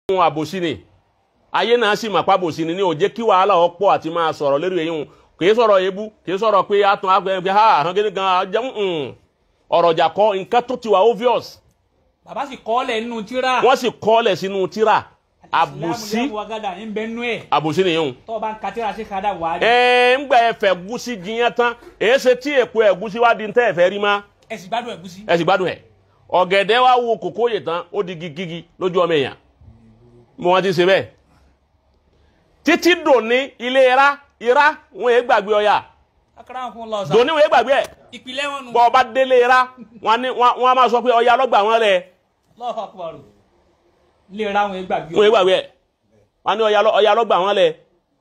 ohun àbòsí ni ayé náà sì mà pa àbòsí ni ní ó jẹ́ kí wàhálà ọ̀pọ̀ àti máa sọ̀rọ̀ lórí èyí hùn kì í sọ̀rọ̀ ebú kì í sọ̀rọ̀ pé àtún àgbẹ̀ ha àwọn gẹ́gẹ́ gan jẹun ọ̀rọ̀ ọjà kọ́ nǹkan tó ti wà obvious bàbá sì kọ́ lẹ̀ nínú tíra wọ́n sì kọ́lẹ̀ sínú tíra àbòsí ìsìlámù wàgádà ń bẹ nú ẹ̀ àbòsí nìyẹn hùn. tó o bá ń ka tíra sí kadà wà á rí ẹ ń gbà ẹfẹ gúsí jiyàn tán èyí ṣe tí èpo ẹ̀gúsí wá di ń tẹ́ ẹ̀fẹ́ rí má ẹ sì gbádùn ẹ̀gúsí. ẹ sì gbádùn ẹ̀ ọ̀gẹ̀dẹ̀ wá wo kòkó yè tán ó di gigigi lójú ọmọ èèyàn mo wọn ti ṣe bẹ́ẹ̀ títí dòní ilé ira ira wọn yé gbàgbé ọya akara fún lọ sá dòní wọn yé gbàgbé ẹ̀ ìpìlẹ̀ wọn nù. bọ́ ọba délé ira wọn ní- wọn wọn á máa sọ pé ọya lọ́gbà wọn lẹ̀ lọ́ọ̀fà kúbarò lè ra àwọn ìgbàgbé wọn yé gbàgbé ẹ̀ wọn ní ọya lọ- ọya lọ́gbà wọn lẹ̀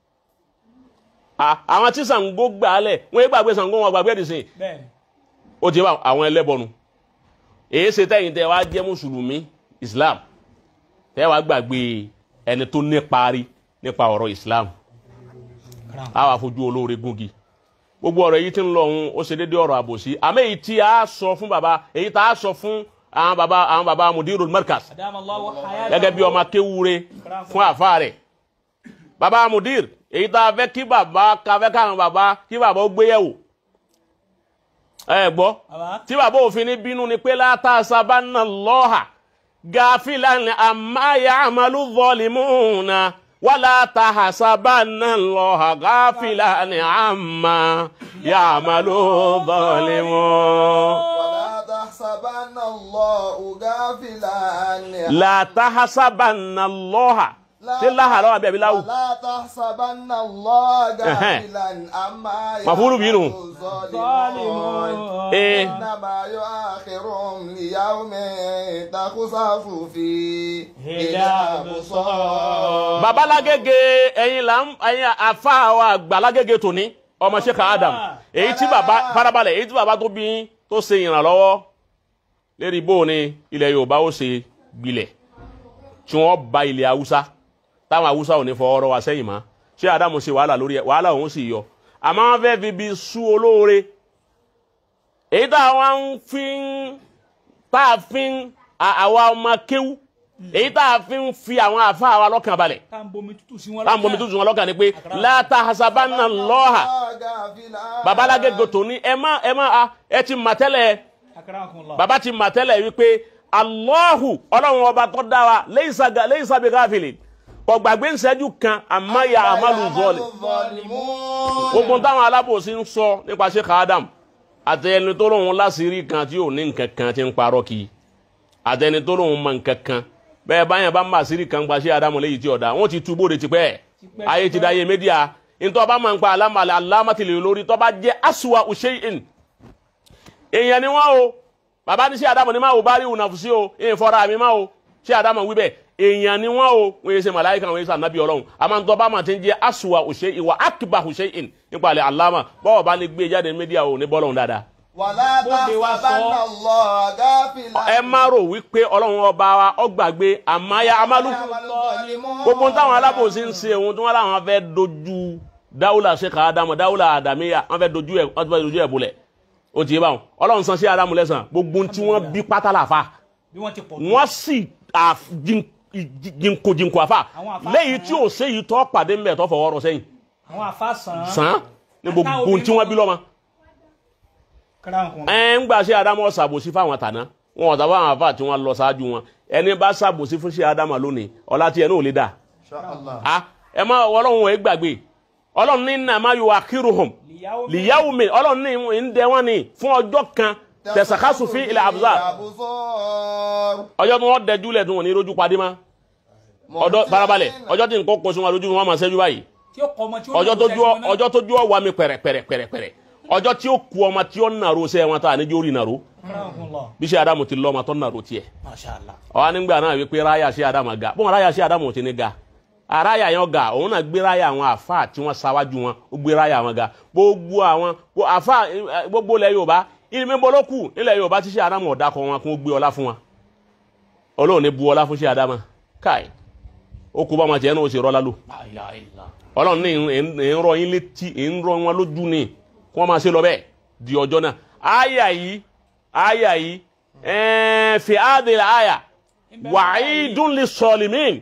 À- àwọn tí Ṣàngó gbà á lẹ̀ wọn yé gbàgbé Ṣàngó wọn gbàgbé ẹ̀dìsìn bẹ́ẹ̀ ni ó ti bá àwọn ẹlẹ́bọnu èyí ṣe tẹ́yìn tẹ́ wá jẹ́ mùsùlùmí islam tẹ́ wá gbàgbé ẹni tó níparí nípa ọ̀rọ̀ islam akara á wà fojú olóore gúngi gbogbo ọ̀rọ̀ èyí tí ń lọ ọ̀hún ó ṣe déédéé ọ̀rọ̀ àbòsí àmọ́ èyí tí a sọ fún baba èyí tá a sọ fún àwọn baba àwọn baba mudirul markas adamu allahu hayata gẹ́gẹ́ bí ọmọ akéwúre fún àfa rẹ̀ baba mudir èyí tá a fẹ́ kí baba ká fẹ́ káwọn baba kí baba ó gbéyẹ̀wò ẹ gbọ́ baba tí bàbá òfin ní bínú ni pé látà sábàánà lọ́hà gàfílà ní àmáyà àmàlú zọlímùnà wàlá tàhà sábàánà lọ́hà gàfílà ní àmáyà àmàlú zọlímùnà. ولا تحسبن الله غافلا عن látàhà sábàánà lọ́hà ṣé láhà lọ́wọ́ àbí àbíláwù. ولا تحسبن الله غافلا عما مفعول به. يعمل الظالمون ee إنما يؤخرهم ليوم تخسف فيه الأبصار babalágége ẹ̀yin là ń ẹ̀yin àfa wa gbàlágége tòní ọmọ Sheikh Adam èyí tí baba farabalẹ̀ èyí tí baba tó bí tó ṣe ìrànlọ́wọ́ lérí bó ni ilẹ̀ Yorùbá ó ṣe gbilẹ̀ tí wọ́n ba ilẹ̀ Haúsá táwọn Haúsá ò ní fọwọ́ rọ́ wa sẹ́yìn mọ́ Sheikh Adam ṣe wàhálà lórí ẹ̀ wàhálà òun sì yọ àmọ́ wọ́n fẹ́ fi bí sú olóore èyí tá a wá ń fi ń tá a fi ń à- àwa ọmọ kéwú èyí tá a fi ń fi àwọn àfa àwa lọ́kàn balẹ̀ tá n bomi tútù sí wọn táwọn bomi tuntun wọn lọ́kàn ni pé láta hasabanna lọ́ha babalágégo tó ní ẹ má ẹ má a ẹ ti mà tẹ́lẹ̀ akara fún lọ. baba ti mà tẹ́lẹ̀ wípé alọ́hù ọlọ́run ọba tó dá wa laysa ga- laysa bi ghafilin kò gbàgbé ìṣẹ́jú kan àmọ́ ya àmàlù zọ́ọ̀lì gbogbo táwọn alábòsí ń sọ nípa Sheikh Adam àtẹni tó lóun láṣìírí kan tí ò ní nǹkan kan tí ń parọ́ kì í àtẹni tó lóun mọ nǹkan kan bẹ́ẹ̀ báyẹn bá ń bá àṣírí kan gba Sheikh Adam léyìí tí ọ̀dà wọ́n ti tú bóde tipẹ́ Tipẹ́, ayé ti da ayé médíà nítorí ọba máa ń pa alámàlẹ̀ alámàtìlẹ̀ lórí tó bá jẹ́ aswa usheyin èèyàn ni wọ́n o bàbá ní Sheikh Adam ní máa wò bá rí ònàfùsí o èèyàn fọ́ra mi máa o Sheikh Adam wí bẹ́ẹ̀ èèyàn ni wọ́n o wọ́n yẹ ṣe màláìka wọ́n yẹ ṣe ànábì ọlọ́run àmọ́ nítorí ọba máa ti ń jẹ́ aswa usheyin ìwà akiba usheyin nípa àlẹ́ aláma bọ́ọ̀ bá ní gbé jáde ní médíà o ní bọ́ọ̀lù dáadáa ولا Bóde wa sọ. تحسبن الله غافلا ẹ má rò wípé ọlọ́run ọba wa ọgbàgbé àmáyá amálù gbogbo táwọn alábòsí ń ṣe ohun tí wọ́n láwọn fẹ́ dojú dáwùlà Sheikh Adamu dáwùlà àdàmíyà wọ́n fẹ́ dojú ẹ̀ wọ́n fẹ́ dojú ẹ̀ bolẹ̀ ó ti yé báwọn ọlọ́run san sí Adamu lẹ́sàn gbogbo tí wọ́n bí pátá làfà bí wọ́n ti pọ̀ tó. wọ́n sì àf- jin- jinko jinko àfà Àwọn àfà léyìí sàn. tí ò séyìí tọ́ pàdé mbẹ̀ tọ́ fọwọ́ rọ sẹ́yìn àwọn àfa sàn. sàn ní gbogbo tí wọ́n bí lọ́mọ akara fún lọ. ẹ ń gbà ṣe adamu ṣàbòsí fáwọn tàná wọn ọ̀tá fáwọn àfà tí wọ́n lọ ṣáájú wọn ẹni bá ṣàbòsí fún ṣe adamu lónìí ọlá tí ẹ náà ò lè dà إن شاء الله á ẹ má ọlọ́run ẹ gbàgbé ọlọ́run ní nà má yọ akhiruhum lìyàwó lìyàwó mi ọlọ́run ní ń dẹ wọ́n ní fún ọjọ́ kan tẹ̀sàkásù fi ilẹ̀ àbúzà الأبصار ọjọ́ tí wọ́n dẹjú lẹ̀ tí wọ́n ní rojú padì má ọjọ́ farabalẹ̀ ọjọ́ tí nǹkan kó sun wọn lójú wọn máa ṣẹ́jú báyìí tí ó kọ ọmọ tí ó ọjọ́ lọ tó sẹ́sìn ju wọn náà. ọjọ́ tó ju ọwà mi pẹ̀rẹ̀pẹ̀rẹ̀pẹ̀rẹ̀ ọjọ́ tí ó ku ọmọ tí ó nàró sẹ́ wọn tá àníjó rí nàró akara fún lọ. bí ṣe adamu ti lọ ọmọ tó nàró tiẹ̀ masha allah. ọwọ́ nígbà náà wípé ráyà ṣe adamu ga bọ́n ráyà ṣe adamu ti ní ga aráyà yẹn ga òun náà gbé ráyà àwọn àfa tí wọ́n ṣáwájú wọn ó gbé ráyà wọn ga gbogbo àwọn gbogbo àfa eh, gbogbo ilẹ̀ yorùbá ilé mi bọ́lọ́ kù nílẹ̀ yorùbá tí ṣe adamu ọ̀dà kọ wọn kó gbé ọlá fún wọn ọlọ́run ní bu ọlá fún ṣe adamu káì ó kú bá wọn tiẹ̀ náà ó ṣe rọ́lá lò la ilaha illa. ọlọ́run ní ń- ń rọ yín létí ń rọ wọn lójú ni kí wọ́n máa ṣe lọ bẹ́ẹ̀ di ọjọ́ náà àyà yìí àyà yìí ẹ̀ẹ́n fi àdìrẹ àyà wa'idun lis-salimin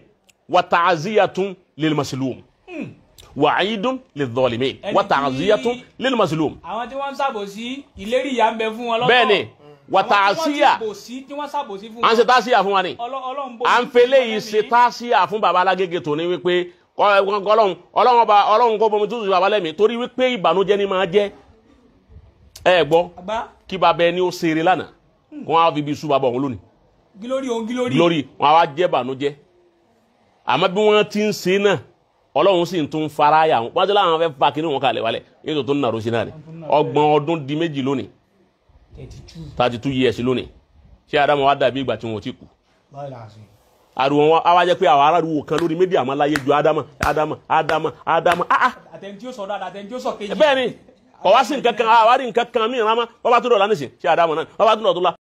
wa ta'ziyatun lil maslum wa aidun lil zalimin Ẹni wa tí- ta'ziyatun lil maslum àwọn tí wọ́n ń ṣàbòsí ìlérí ìyà ń bẹ fún wọn lọ́tọ̀ bẹ́ẹ̀ni wa Àwọn tí wọ́n ta'ziya ti bòsí tí wọ́n ṣàbòsí fún à ń ṣe táṣíyà fún wa ni Ọlọ́- Ọlọ́run bò à ń fele yìí ṣe táṣíyà fún baba alágége tòní wípé kọ- ọlọ́run ọlọ́run ọba ọlọ́run kó bomi tútù baba lẹ́mí torí wípé ìbànújẹ́ ni máa jẹ́ ẹ gbọ́ àgbá kí baba ẹni ó ṣeré lánàá kó wọn á fi bí súbà bọ̀ wọn lónìí gílórí òun gílórí lórí wọn á wá jẹ́ bànújẹ́ àmọ́ bí wọ́n ti ń ṣe náà ọlọ́run sì ń tún fara yà wọn wọ́n ti láwọn fẹ́ fa kínní wọn kalẹ̀ wálẹ̀ yóò tó ń nàró sí náà ni ọgbọ̀n ọdún di méjì lónìí thirty two thirty two years lónìí ṣé adamu wa dàbí ìgbà tí wọn ò tí kú báyìí là á sìn. ariwo wọn awa jẹ pé àwọn aráàlú kan lórí méjì àmọ́ láyé ju ádámà ádámà ádámà ádámà ah ah àtẹni tí ó sọ dáadáa àtẹni tí ó sọ kejì. bẹ́ẹ̀ ni kọ̀ wá sí nǹkan kan àwárí nǹkan kan mí ìrànmọ́ wọ́n bá tún dọ̀ lánìsín ṣé ádámà náà wọ́n bá tún dọ̀ tó la